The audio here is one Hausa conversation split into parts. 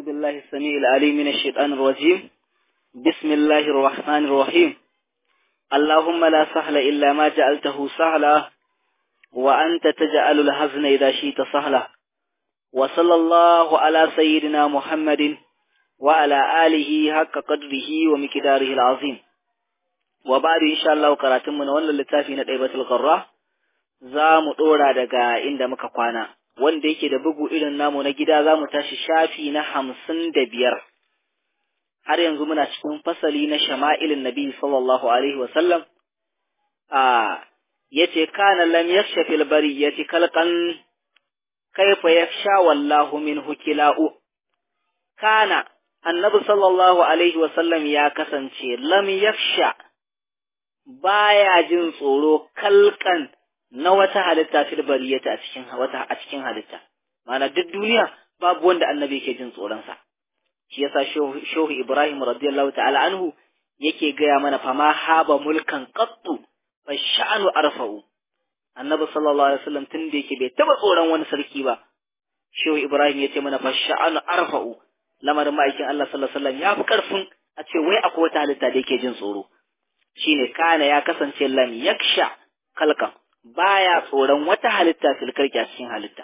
بالله السميع العليم من الشيطان الرجيم بسم الله الرحمن الرحيم اللهم لا سهل إلا ما جعلته سهلا وأنت تجعل الحزن إذا شئت سهلا وصلى الله على سيدنا محمد وعلى آله حق قدره ومقداره العظيم وبعد إن شاء الله قراتمنا ولا لتافي نتعبة الغراء za mu ɗora daga inda muka kwana, wanda yake da bugu irin namu na gida za mu tashi shafi na hamsin da biyar. Har yanzu muna cikin fasali na shama'ilin Nabi sallallahu Alaihi wasallam, a ya ce, Kana lam yaksha fil bari ya ci kalkan kaifa ya sha wallahu min hukila'u. Kana, annabi sallallahu Alaihi wasallam ya kasance lam yaksha baya jin tsoro kalkan na wata halitta fil bariyata a cikin wata a cikin halitta ma'ana duk duniya babu wanda annabi yake jin tsoron sa shi yasa shehu Ibrahim radiyallahu ta'ala anhu yake gaya mana fama haba mulkan qattu fa sha'anu arfa'u annabi sallallahu alaihi wasallam tun da yake bai taba tsoron wani sarki ba shehu Ibrahim yace mana fa sha'anu arfa'u lamarin ma'aikin Allah sallallahu alaihi wasallam ya fi karfin a ce wai akwai wata halitta da yake jin tsoro shine kana ya kasance lam yaksha kalkan baya tsoron wata halitta filkarki a cikin halitta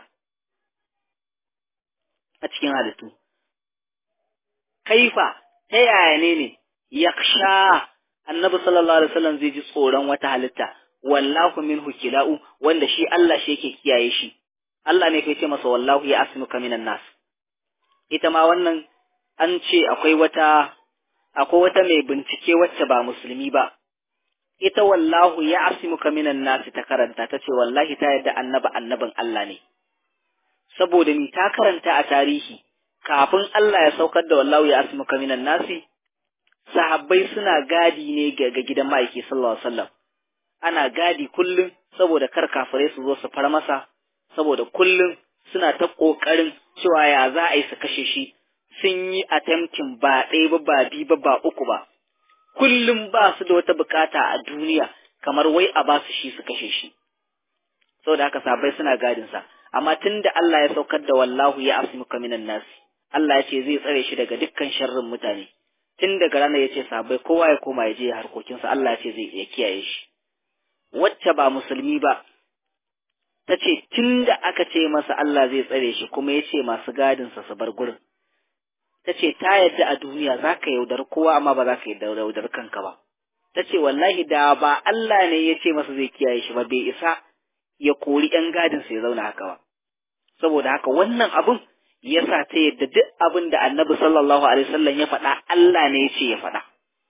a cikin halittu kaifa ta yaya ne ne yaksha annabi sallallahu alaihi wasallam zai ji tsoron wata halitta wallahu minhu kila'u wanda shi Allah shi yake kiyaye shi Allah ne kai ce masa wallahu ya asmuka minan nas ita ma wannan an ce akwai wata akwai wata mai bincike wacce ba musulmi ba ita wallahu ya asimuka minan nasi ta karanta ta ce wallahi ta yadda annaba annabin Allah ne saboda ni ta karanta a tarihi kafin Allah ya saukar da wallahu ya asimuka minan nasi sahabbai suna gadi ne ga gidan ma'aiki sallallahu alaihi wasallam ana gadi kullum saboda kar kafirai su zo su far masa saboda kullum suna ta kokarin cewa ya za a yi su kashe shi sun yi attempting ba ɗaya ba ba biyu ba ba uku ba kullum ba su da wata bukata a duniya kamar wai a ba su shi su kashe shi saboda haka sabai suna gadin sa amma tunda Allah ya saukar da wallahu ya asmuka minan nas Allah ya ce zai tsare shi daga dukkan sharrin mutane tun daga ranar ya ce sabai kowa ya koma ya je harkokinsa Allah ya ce zai ya kiyaye shi wacce ba musulmi ba ta ce tun da aka ce masa Allah zai tsare shi kuma ya ce masu gadinsa su bar gurin ta ce ta yadda a duniya za ka yaudar kowa amma ba za ka yaudar kanka ba ta ce wallahi da ba Allah ne ya ce masa zai kiyaye shi ba bai isa ya kori ‘yan gadinsa ya zauna haka ba saboda haka wannan abun ya sa ta yadda duk abin da annabi sallallahu alaihi wasallam ya faɗa Allah ne ya ce ya faɗa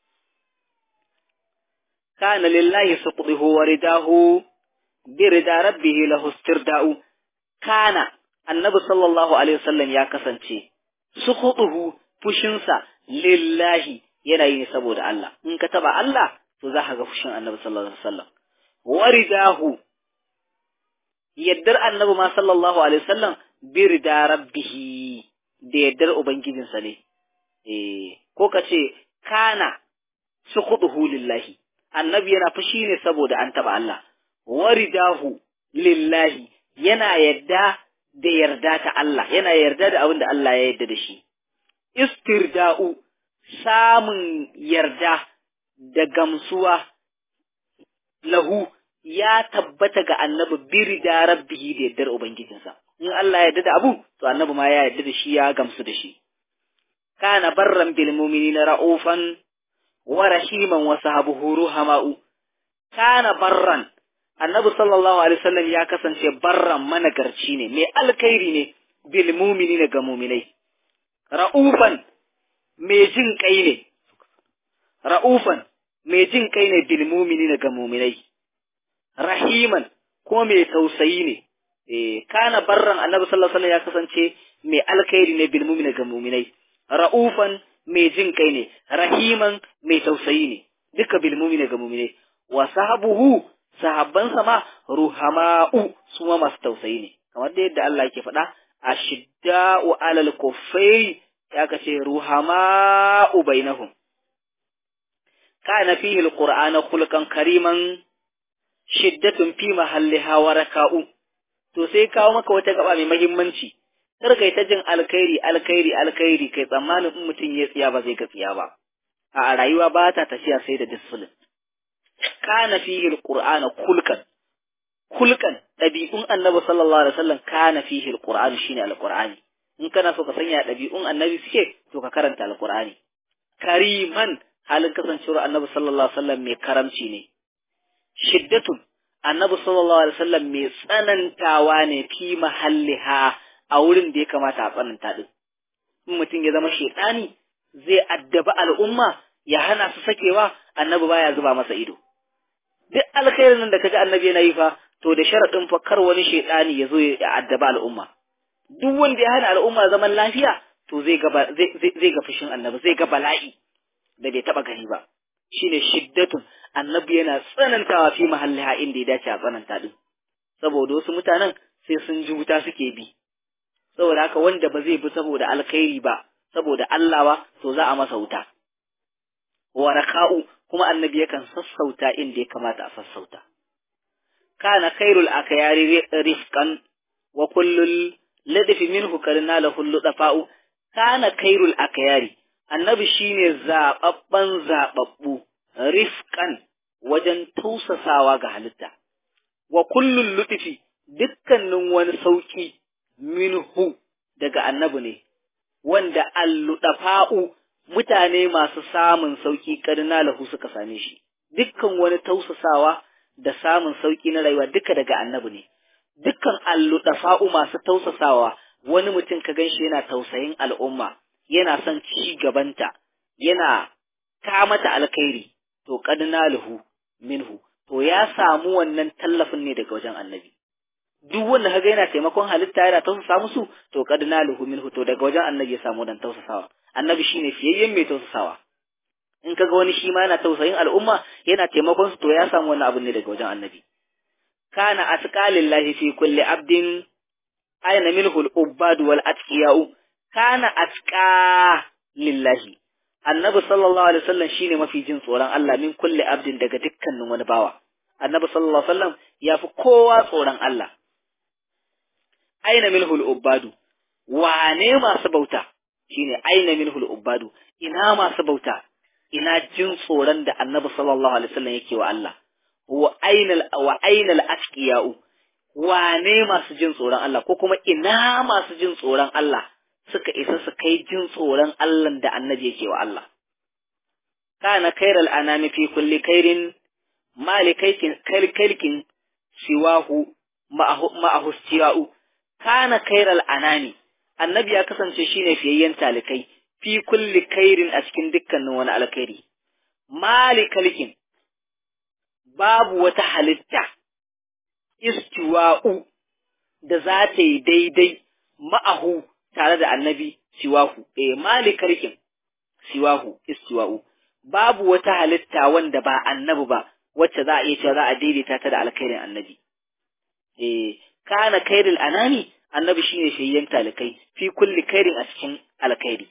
kana lillahi suqdihu wa ridahu bi rida rabbihi lahu istirda'u kana annabi sallallahu alaihi wasallam ya kasance suqutuhu fushinsa lillahi yana yi ne saboda Allah in ka taba Allah to za ka ga fushin annabi sallallahu alaihi wasallam waridahu yaddar annabi ma sallallahu alaihi wasallam birda rabbihi da yaddar ubangijinsa ne eh ko ka ce kana suqutuhu lillahi annabi yana fushi ne saboda an taba Allah waridahu lillahi yana yadda da yarda ta Allah yana yarda da abin da Allah ya yarda da shi istirda'u samun yarda da gamsuwa lahu ya tabbata ga annabi birda rabbihi da yardar ubangijinsa in Allah ya yarda da abu to annabi ma ya yarda da shi ya gamsu da shi kana barran bil mu'minina ra'ufan wa rahiman wa sahabuhu ruhama'u kana barran annabi sallallahu alaihi wasallam ya kasance barran managarci ne mai alkhairi ne bil mu'minina ga mu'minai ra'ufan mai jin kai ne ra'ufan mai jin kai ne bil mu'minina ga mu'minai rahiman ko mai tausayi ne eh kana barran annabi sallallahu alaihi wasallam ya kasance mai alkhairi ne bil mu'minina ga mu'minai ra'ufan mai jin kai ne rahiman mai tausayi ne duka bil mu'minina ga mu'minai wa sahabuhu sahabbansa ma ruhama'u su ma masu tausayi ne kamar da yadda Allah yake faɗa ashidda'u alal kuffari ya kace ruhama'u bainahum kana fihi alqur'ana khulqan kariman shiddatun fi mahalliha wa raka'u to sai kawo maka wata gaba mai muhimmanci kar kai ta jin alkhairi alkhairi alkhairi kai tsammanin in mutum ya tsiya ba zai ga tsiya ba a rayuwa ba ta tafiya sai da discipline kana fihi alqur'ana kulkan kulkan dabi'un annabi sallallahu alaihi wasallam kana fihi alqur'anu shine alqur'ani in kana so ka sanya dabi'un annabi suke to ka karanta alqur'ani kariman halin kasancewar annabi sallallahu alaihi wasallam mai karamci ne shiddatun annabi sallallahu alaihi wasallam mai tsanantawa ne fi mahalliha a wurin da ya kamata a tsananta din in mutum ya zama shedani zai addaba al'umma ya hana su sakewa annabi baya zuba masa ido duk alkhairin nan da kaga annabi yana yi fa to da sharadin fa kar wani shedani ya zo ya addaba al'umma duk wanda ya hana al'umma zaman lafiya to zai ga zai zai ga fushin annabi zai ga bala'i da bai taba gani ba shine shiddatun annabi yana tsanantawa fi mahalliha inda ya dace a tsananta din saboda wasu mutanen sai sun ji wuta suke bi saboda haka wanda ba zai bi saboda alkhairi ba saboda Allah ba to za a masa wuta wa raka'u kuma annabi yakan sassauta inda ya kamata a sassauta kana khairul akyari rifqan wa kullul ladfi minhu karna lahu ludafa'u kana khairul akyari annabi shine zababban zababbu rifqan wajen tausasawa ga halitta wa kullul lutfi dukkanin wani sauki minhu daga annabi ne wanda alludafa'u mutane masu samun sauki karna lahu suka same shi dukkan wani tausasawa da samun sauki na rayuwa duka daga annabi ne dukkan alludafa'u masu tausasawa wani mutum ka ganshi yana tausayin al'umma yana son ci gabanta yana ta mata alkhairi to kadna lahu minhu to ya samu wannan tallafin ne daga wajen annabi duk wanda kaga yana taimakon halitta yana tausasa musu to kadna lahu minhu to daga wajen annabi ya samu dan tausasawa annabi shine fiyayyen mai tausasawa in kaga wani shi ma yana tausayin al'umma yana taimakon su to ya samu wannan abin ne daga wajen annabi kana atqalillahi fi kulli abdin aina minhu al-ubbad wal atqiyau kana atqa lillahi annabi sallallahu alaihi wasallam shine mafi jin tsoron Allah min kulli abdin daga dukkanin wani bawa annabi sallallahu alaihi wasallam yafi kowa tsoron Allah aina minhu al-ubbadu wane masu bauta shine aina minhu al-ubbadu ina masu bauta ina jin tsoron da annabi sallallahu alaihi wasallam yake wa Allah wa ainal wa ainal atqiyau wane masu jin tsoron Allah ko kuma ina masu jin tsoron Allah suka isa su kai jin tsoron Allah da annabi yake wa Allah kana khairal anami fi kulli khairin malikaikin kalkalkin siwahu ma'ahu stira'u kana khairal anami annabi ya kasance shine fiyayyen talikai fi kulli khairin a cikin dukkanin wani alkhairi malikalikin babu wata halitta istiwa'u da za ta yi daidai ma'ahu tare da annabi siwahu eh malikalikin siwahu istiwa'u babu wata halitta wanda ba annabi ba wacce za a iya cewa za a daidaita ta da alkhairin annabi eh kana khairul anami annabi shine shayyan talikai fi kulli khairin a cikin alkhairi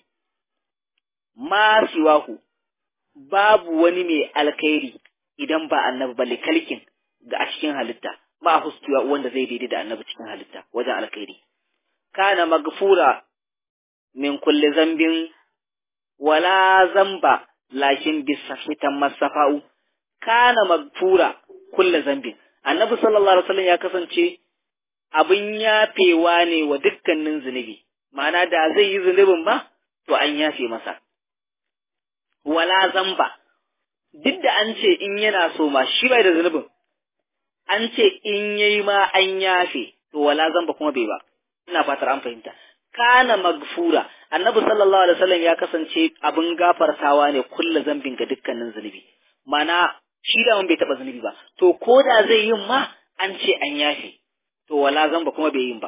ma siwahu babu wani mai alkhairi idan ba annabi ba likalkin ga a cikin halitta ba hustuwa wanda zai daidai da annabi cikin halitta wajen alkhairi kana magfura min kulli zambin wala zamba lakin bisahitan masafa'u kana magfura kulli zambin annabi sallallahu alaihi wasallam ya kasance abin yafewa ne wa dukkanin zunubi ma'ana da zai yi zunubin ba to an yafe masa wala zamba duk da an ce in yana so ma shi bai da zunubin an ce in yayi ma an yafe to wala zamba kuma bai ba ina fatar an fahimta kana magfura annabi sallallahu alaihi wasallam ya kasance abin gafartawa ne kulla zambin ga dukkanin zunubi mana shi da bai taba zunubi ba to ko da zai yin ma an ce an yafe to wala zamba kuma bai yin ba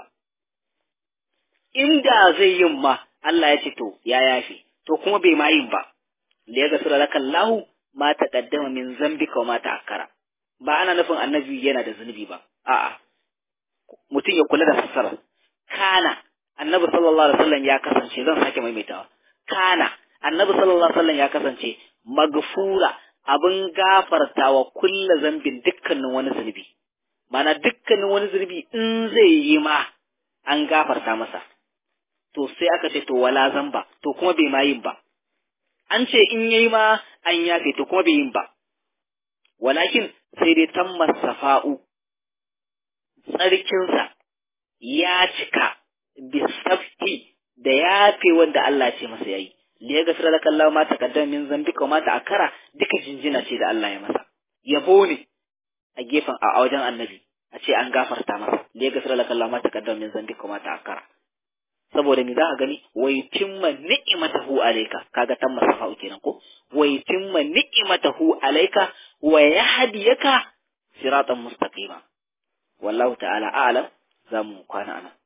inda zai yin ma Allah ya ce to ya yafe to kuma bai ma yin ba da ya gasura laka Allahu ma taqaddama min zambika wa ma ta'akkara ba ana nufin annabi yana da zunubi ba a'a mutum ya kula da fassara kana annabi sallallahu alaihi wasallam ya kasance zan sake maimaitawa kana annabi sallallahu alaihi wasallam ya kasance magfura abin gafartawa kulla zambin dukkanin wani zunubi mana dukkanin wani zunubi in zai yi ma an gafarta masa to sai aka ce to wala zamba to kuma bai ma yin ba an ce in yayi ma an yafe to kuma bai yin ba walakin sai dai tammas safa'u tsarkinsa ya cika bisafti da yafe wanda Allah ce masa yayi li ya gafira laka Allah ma taqaddama min zambika ma ta'akkara duka jinjina ce da Allah ya masa yabo ne a gefen a wajen annabi a ce an gafarta masa li ya gafira laka Allah ma taqaddama min zambika ma ta'akkara saboda me za ka gani wai timma ni'imatahu alayka kaga tamma safa'u kenan ko wai timma ni'imatahu alayka wa yahdiyaka siratan mustaqima wallahu ta'ala a'lam zamu kwana anan